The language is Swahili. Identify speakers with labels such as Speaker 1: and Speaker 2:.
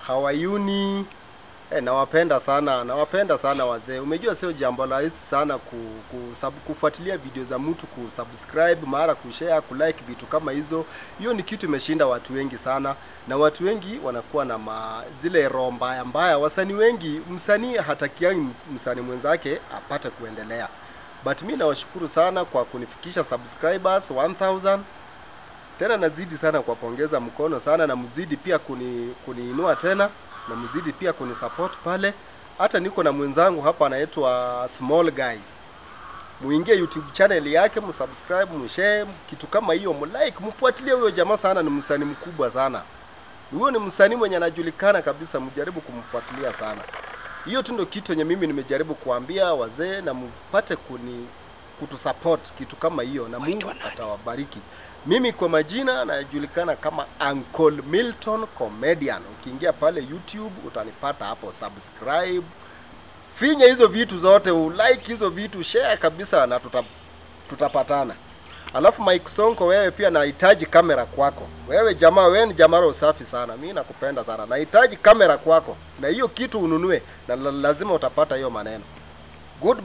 Speaker 1: hawayuni eh, nawapenda sana nawapenda sana wazee umejua sio jambo rahisi sana ku, ku, sub, kufuatilia video za mtu kusubscribe mara kushare kulike vitu kama hizo hiyo ni kitu imeshinda watu wengi sana na watu wengi wanakuwa na ma, zile roho mbaya mbaya wasanii wengi msanii hatakiangi msanii mwenzake apate kuendelea but mi nawashukuru sana kwa kunifikisha subscribers 1000 tena nazidi sana kuwapongeza mkono sana na mzidi pia kuni, kuniinua tena na mzidi pia kunisupport pale hata niko na mwenzangu hapa anaitwa small guy muingie youtube channel yake msubscribe mshare kitu kama hiyo mlike mfuatilie huyo jamaa sana ni msanii mkubwa sana huyo ni msanii mwenye anajulikana kabisa mjaribu kumfuatilia sana hiyo tu ndio kitu yenye mimi nimejaribu kuambia wazee na mpate kuni kutusupport kitu kama hiyo na Mungu atawabariki mimi kwa majina najulikana kama Uncle Milton Comedian ukiingia pale YouTube utanipata hapo subscribe finya hizo vitu zote ulike hizo vitu share kabisa na tuta, tutapatana alafu Mike Sonko wewe pia nahitaji kamera kwako wewe jamaa wewe ni jamaa roho safi sana mi nakupenda sana nahitaji kamera kwako na hiyo kitu ununue na la- lazima utapata hiyo maneno good